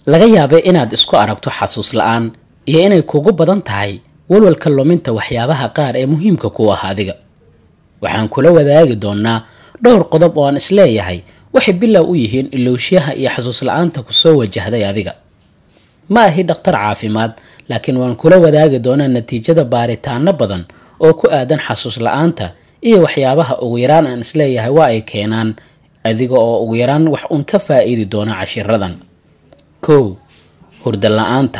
laga yaabay inaad isku aragto xasuus la-aan iyo inay kugu badan tahay walwalka luminta waxyaabaha qaar ee muhiimka ku ah adiga waxaan kula wadaagi doonaa dhowr qodob oo aan isleeyahay waxay bilow u yihiin ilowsyaha iyo xasuus la-aanta kusoo wajahday adiga ma ahi dhakhtar caafimaad laakiin waan kula wadaagi doonaa natiijada baaritaano badan oo ku aadan xasuus la-aanta iyo waxyaabaha ugu yaraan aan isleeyahay waa ay keenaan adiga oo ugu yaraan wax uun ka faa-iidi doona cashiradan kow hurdo la-aanta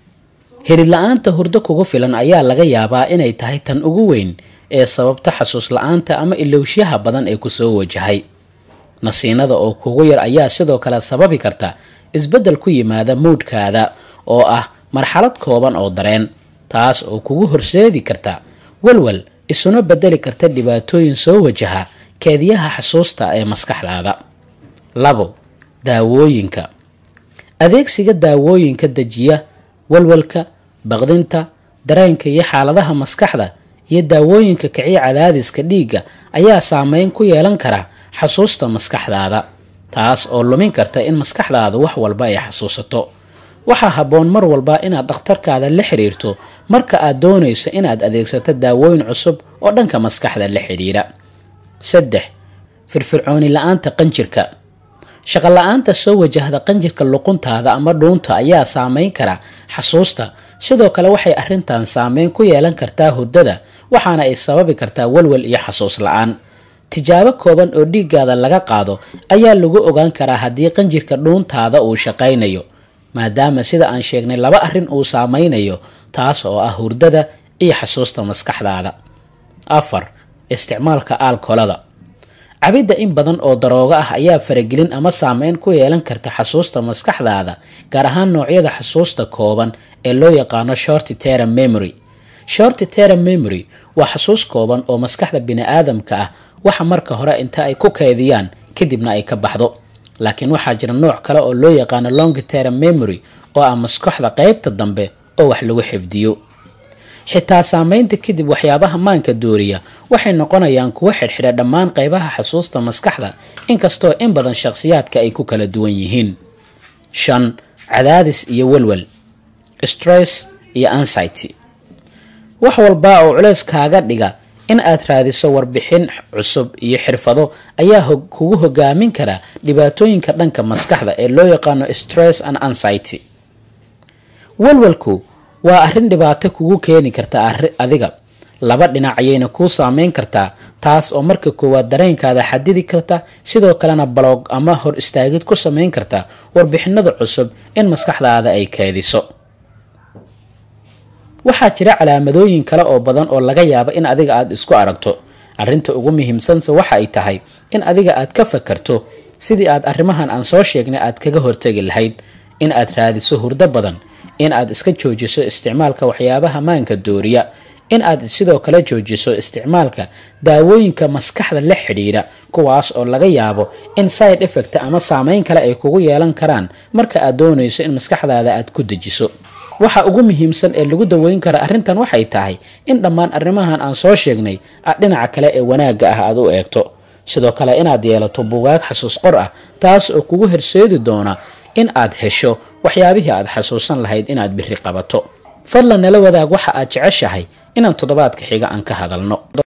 hirid la-aanta hurdo kugu filan ayaa laga yaabaa inay tahay tan ugu weyn ee sababta xasuus la-aanta ama ilowsyaha badan ee kusoo wajahay nasiinada oo kugu yar ayaa sidoo kale sababi karta isbeddel ku yimaada mowdhkaada oo ah marxalad kooban oo dareen taas oo kugu horseedi karta walwal isuna bedeli karta dhibaatooyin soo wajaha keediyaha xasuusta ee maskaxdaada labo daawooyinka adeegsiga daawooyinka dejiya walwalka baqdinta dareenka iyo xaaladaha maskaxda iyo daawooyinka kiciya cadaadiska dhiigga ayaa saameyn ku yeelan kara xasuusta maskaxdaada taas oo lumin karta in maskaxdaada wax walba ay xasuusato waxaa habboon mar walba inaad dhakhtarkaada la xiriirto marka aad doonayso inaad adeegsato daawooyin cusub oo dhanka maskaxda la xidhiira saddex firfircooni la-aanta qanjirka shaqo la-aanta soo wajahda qanjirka luquntaada ama dhuunta ayaa saameyn kara xasuusta sidoo kale waxay arrintan saameyn ku yeelan kartaa hurdada waxaana ay sababi kartaa walwal iyo xasuus la-aan tijaabo kooban oo dhiiggaada laga qaado ayaa lagu ogaan karaa haddii qanjirka dhuuntaada uu shaqaynayo maadaama sida aan sheegnay laba arrin uu saameynayo taas oo ah hurdada iyo xasuusta maskaxdaada afar isticmaalka aalkolada cabidda in badan oo daroogo ah ayaa faragelin ama saameyn ku yeelan karta xasuusta maskaxdaada gaar ahaan noocyada xasuusta kooban ee loo yaqaano short term memory short term memory waa xasuus kooban oo maskaxda bini-aadamka ah waxa marka hore inta ay ku keydiyaan kadibna ay ka baxdo laakiin waxaa jira nooc kale oo loo yaqaano long term memory oo ah maskaxda qeybta dambe oo wax lagu xifdiyo xitaa saameynta kadib waxyaabaha maanka dooriya waxay noqonayaan kuwo xidhxidha dhammaan qeybaha xasuusta maskaxda inkastoo in badan shakhsiyaadka ay ku kala duwan yihiin shan cadaadis iyo walwal stress iyo anxiety wax walba oo culeys kaaga dhiga in aad raadiso warbixin cusub iyo xirfado ayaa kugu hogaamin kara dhibaatooyinka dhanka maskaxda ee loo yaqaano stress and anxiety walwalku waa arrin dhibaato kugu keeni karta adiga laba dhinac ayayna kuu saameyn kartaa taas oo marka koowaad dareenkaada xadidi karta sidoo kalena balog ama hor istaagid ku sameyn karta warbixinada cusub in maskaxdaada ay keediso waxaa jira calaamadooyin kale oo badan oo laga yaabo in adiga aada isku aragto arrinta ugu muhiimsanse waxa ay tahay in adiga aad ka fakarto sidii aad arrimahan aan soo sheegnay aad kaga hortegi lahayd in aad raadiso hurdo badan in aad iska joojiso isticmaalka waxyaabaha maanka dooriya in aad sidoo kale joojiso isticmaalka daawooyinka maskaxda la xidhiidha kuwaas oo laga yaabo in side effect ama saameyn kale ay kugu yeelan karaan marka aad doonayso in maskaxdaada aad ku dejiso waxa ugu muhiimsan ee lagu daweyn kara arrintan waxay tahay in dhammaan arrimahan aan soo sheegnay aad dhinaca kale ee wanaagga ah aad u eegto sidoo kale inaad yeelato bugaag xasuus qor ah taas oo kugu horseedi doona in aad hesho waxyaabihii aad xasuusan lahayd inaad biri qabato fadlan nala wadaag waxa aad jeceshahay inaan toddobaadka xiga aan ka hadalno